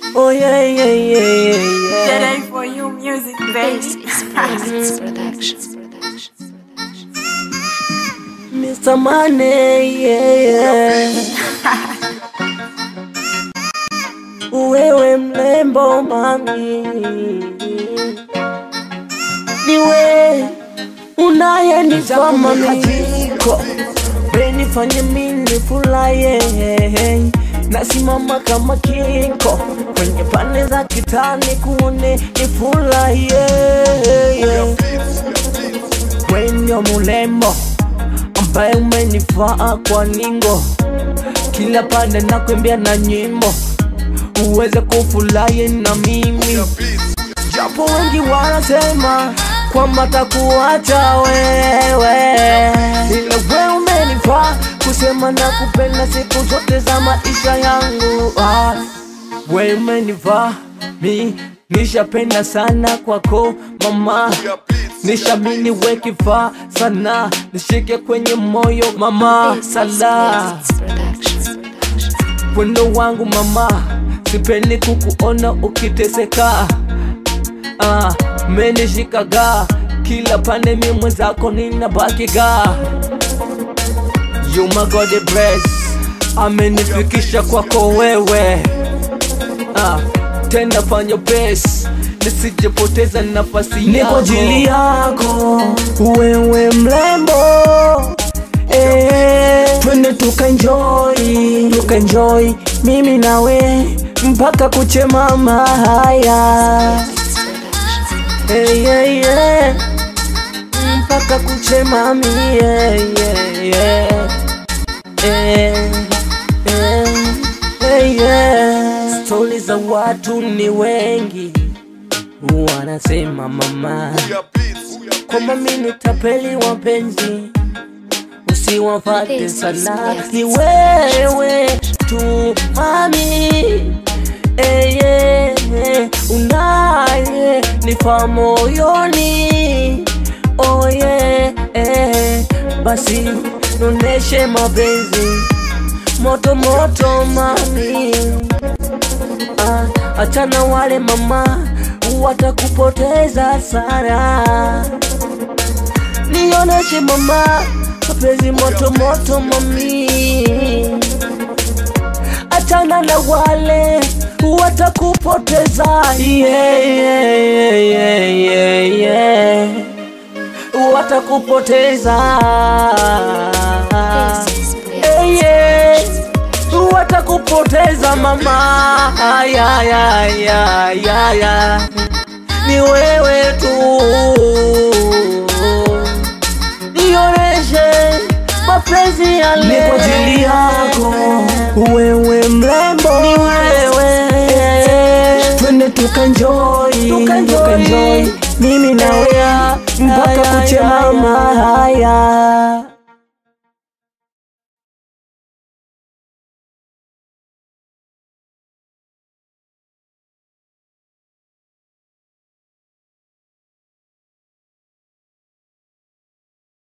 Oh yeah, yeah, yeah, yeah, yeah. Jedi for you music, This baby. is Presence Production. Mr. Money, yeah, yeah. Wewe mlembo mami, niwe unayenifaa mami, benifanye mini fulaye nasimama kama kinko kwenye pande za kitani kuone nifulaye kwenye mulembo ambaye umenifaa kwa ningo kila pande nakwembia na nyimbo uweze kufurahi na mimi japo wengi wanasema kwamba takuacha wewe ila wewe umenifaa kusema na kupenda siku zote za maisha yangu ah, wewe umenifaa mi nishapenda sana kwako mama nishamini we kifaa sana nishike kwenye moyo mama This is sala Presence Production. wendo wangu mama sipendi kukuona ukiteseka ah, menishikaga kila pande mi mwenzako ninabakiga You my God bless amenifikisha kwako wewe ah, tenda fanya best nisijepoteza nafasi Ni kwa ajili yako wewe mrembo eh, twende tukaenjoy tukaenjoy mimi nawe mpaka kuchemama haya hey, hey, yeah. mpaka kuchemami yeah, yeah, yeah. Eh, eh, eh, yeah. stori za watu ni wengi wanasema mama kwamba mi ni tapeli wapenzi usiwafate This is sana yes. ni wewe tu mami Eh, yeah, yeah. unaye nifa moyoni oh, yeah, eh. basi noneshe mapenzi moto moto mami ah, achana wale mama watakupoteza sana nioneshe mama mapenzi moto moto mami achana na wale watakupoteza yeah, yeah, yeah, yeah, yeah. watakupoteza This is Eh, yeah. watakupoteza mama ya, ya, ya, ya, ya. ni wewe tu nioneshe mapenzi ya Ni kwa ajili yako wewe mrembo, ni wewe twende tukaenjoy Tukaenjoy. tukaenjoy mimi nawe mpaka Haya, kuchemama haya, haya